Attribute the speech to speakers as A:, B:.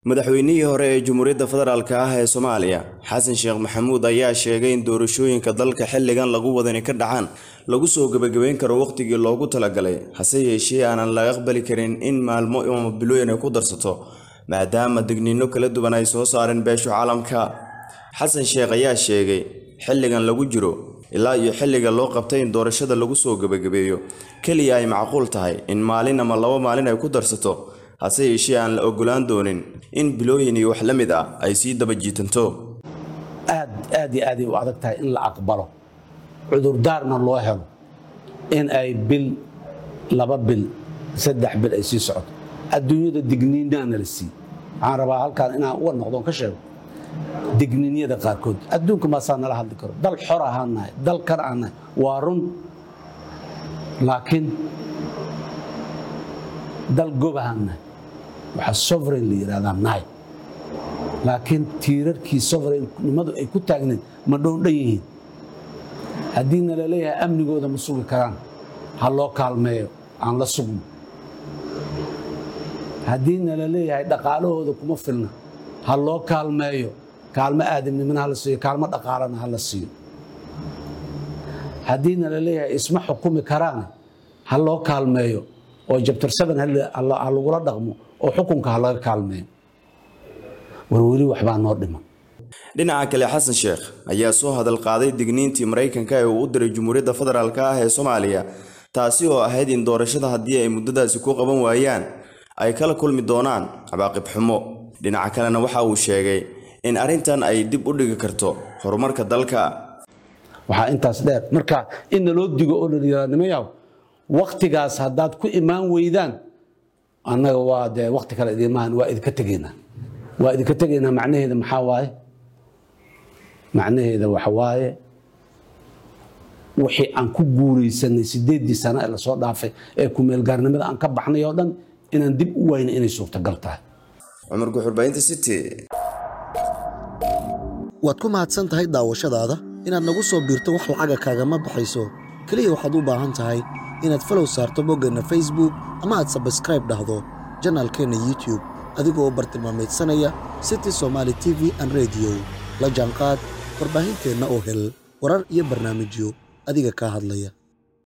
A: madaxweynihii hore ee Jamhuuriyadda Federaalk ah ee Soomaaliya Xasan Sheekh Maxamuud ayaa sheegay in doorashooyinka dalka xilligan lagu wadani ka dhacaan lagu soo gabagabeyn karo waqtigii loogu talagalay hase yeeshee aanan la aqbali karin in maalmo ama bilooyin ay ku darsato maadaama digniino kala duwan ay soo saareen beesha caalamka xasan sheekh ayaa sheegay xilligan lagu jiro ilaa iyo xilliga loo qabtay in doorashada lagu soo gabagabeeyo keliya ay macquul tahay in maalin ama laba maalin ay ku darsato hase yeeshee aan la ogolaan doonin in bilooyin iyo wax la mid ah ay sii daba jiitanto
B: aad aad iyo aaday u adag tahay in la aqbalo cudurdaarna loo helo in ay bil laba bil saddex bil ay sii socoto adduunyada digniinaana la siiy waxaan rabaa halkaan inaan uga noqdoon ka sheego digniinyada qaarkood adduunka maasaa nala hadli karo dal xor ahaan nahay dal kan aan nahay waa run laakiin dal gob ahaan nahay waxaa sovereign la yidhahdaa nahay laakiin tiirarkii sovereignimadu ay ku taagnayd ma dhoondhan yihiin haddii nala leeyahay amnigooda ma sugi karaan ha loo kaalmeeyo aan la sugno haddii nala leeyahay dhaqaalahooda kuma filna ha loo kaalmeeyo kaalmo aadamnimana hala siiyo kaalmo dhaqaalana hala siiyo haddii nala leeyahay isma xukumi karaan ha loo kaalmeeyo oo jabtar seven ha lagula dhaqmo oo xukunka ha laga kaalmeeyo war weli waxbaa noo dhiman
A: dhinaca kale xasan sheekh ayaa soo hadal qaaday digniintii maraykanka ee uu u diray jamhuuriyadda federaalk ah ee soomaaliya taasi oo ahayd in doorashada haddii ay muddadaasi ku qaban waayaan ay kala kulmi doonaan cawaaqib xumo dhinaca kalena waxa uu sheegay in arrintan ay dib u dhigi karto horumarka dalka
B: waxaa intaas dheer marka in naloo digo oo layiraanimayaw waktigaas haddaad ku imaan weydaan annaga waa dee wakti kale idimahan waa idinka tegaynaa waa idinka tegaynaa macnaheeda maxaa waaye macnaheeda waxa waaye wixii aan ku guuraysanay sideeddii sano ee lasoo dhaafay ee kumeelgaarnimada aan ka baxnay oo dhan inaan dib u wayna inay suurtagal tahay
A: cumar guxurbaynta city
C: waad ku mahadsan tahay daawashadaada inaad nagu soo biirto wax lacaga kaagama baxayso keliya waxaad u baahan tahay inaad falow saarto boggeenna facebook ama aad sabskraib dhahdo janaalkeenna youtube adigoo bartilmaamaydsanaya city somaali t v an rediyo la jaanqaad warbaahinteenna oo hel warar iyo barnaamijyo adiga kaa hadlaya